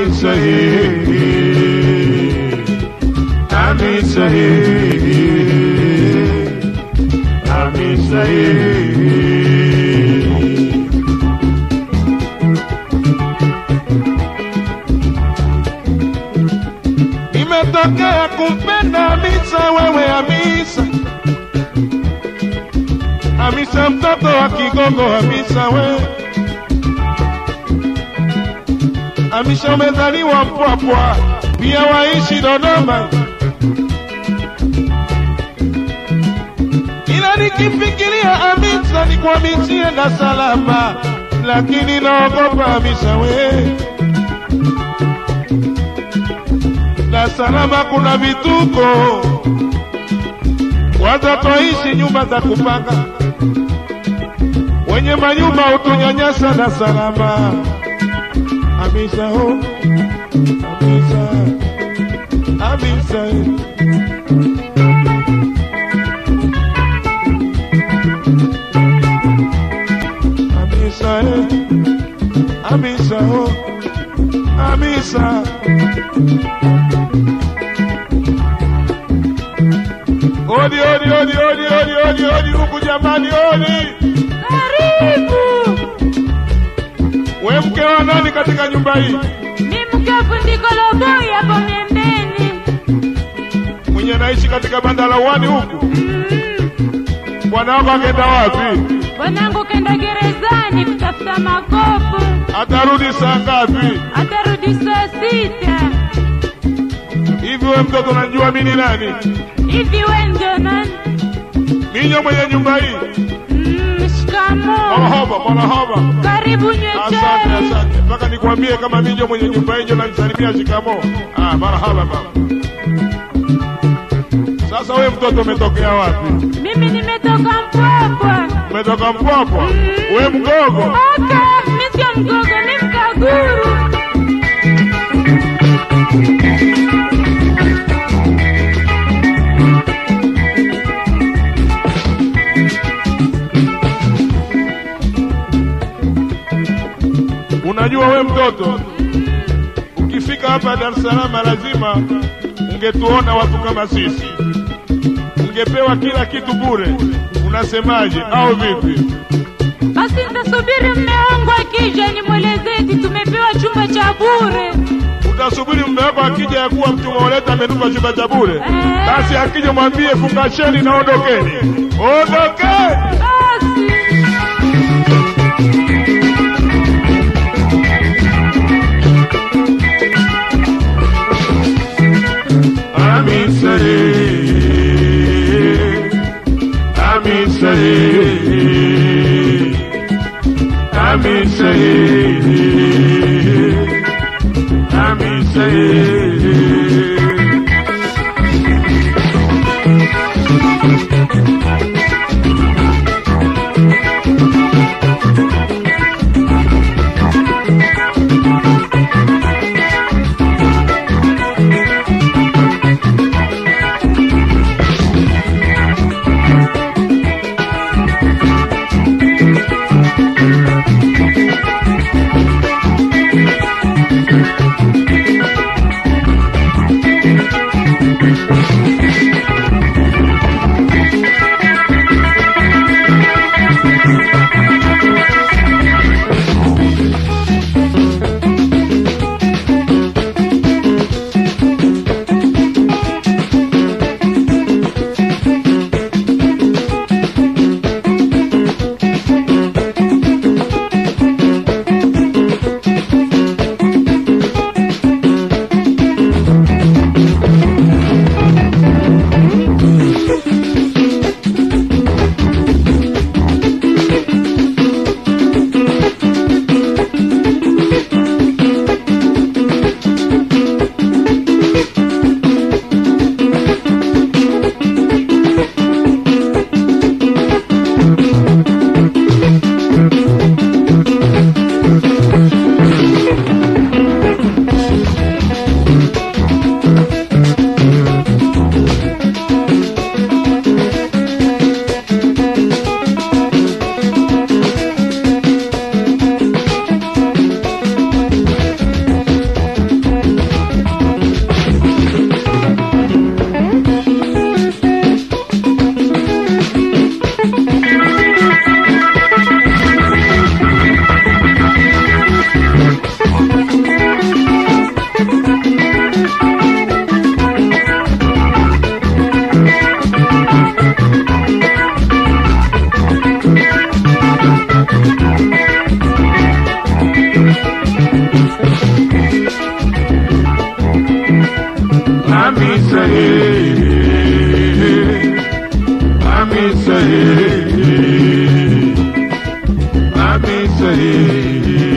sahihi, ami sahihi, ami sahihi. Imetokea kumpenda Hamisa, wewe Hamisa, Hamisa mtoto wa Kigongo, Hamisa we Hamisa umezaliwa Mpwapwa, pia waishi Dodoma, ila nikifikiria Hamisa nikwamisie na salama, lakini naogopa Hamisa we Dar es Salaam kuna vituko, watoto ishi nyumba za kupanga, wenye manyumba hutunyanyasa Dar es Salaam. Hamisa ho, Hamisa, Hamisa. Hamisa, eh, Hamisa ho, Hamisa. Odi, odi, odi, odi, odi, odi, odi, huku jamani, odi. Karibu. We mke wa nani katika nyumba hii? Ni mke wa fundi Koloboi hapo miembeni. Mwenye naishi katika banda la uani huku? Mm. Bwana wako akenda wapi? Bwanangu kenda gerezani kutafuta makopo, Atarudi saa ngapi? atarudi saa sita. Hivi we mtoto unajua mimi ni nani? Hivi we ndio nani? Minyo mwenye nyumba hii? Mm, shikamoo. Marahaba, marahaba. Karibu nywe Asante, chai. asante. Mpaka nikwambie kama minyo mwenye nyumba hii ndio nanisalimia shikamo. Ah, marahaba baba. Sasa we mtoto umetokea wapi? Mimi nimetoka Mpwapwa. Umetoka Mpwapwa? We mgogo? Aka, mimi sio mgogo, ni mkaguru. Unajua we mtoto, ukifika hapa Dar es Salaam lazima ungetuona watu kama sisi, ungepewa kila kitu bure. Unasemaje au vipi? Basi nitasubiri mme wangu akija nimwelezee eti tumepewa chumba cha bure. Utasubiri mume wako akija ya kuwa mtu umeoleta amenupa chumba cha bure? Eh. Basi akija mwambie fungasheni na ondokeni, ondokeni. Basi. Hamisa ye, Hamisa ye, Hamisa ye, Hamisa ye. Hamisa eh, Hamisa eh, Hamisa eh.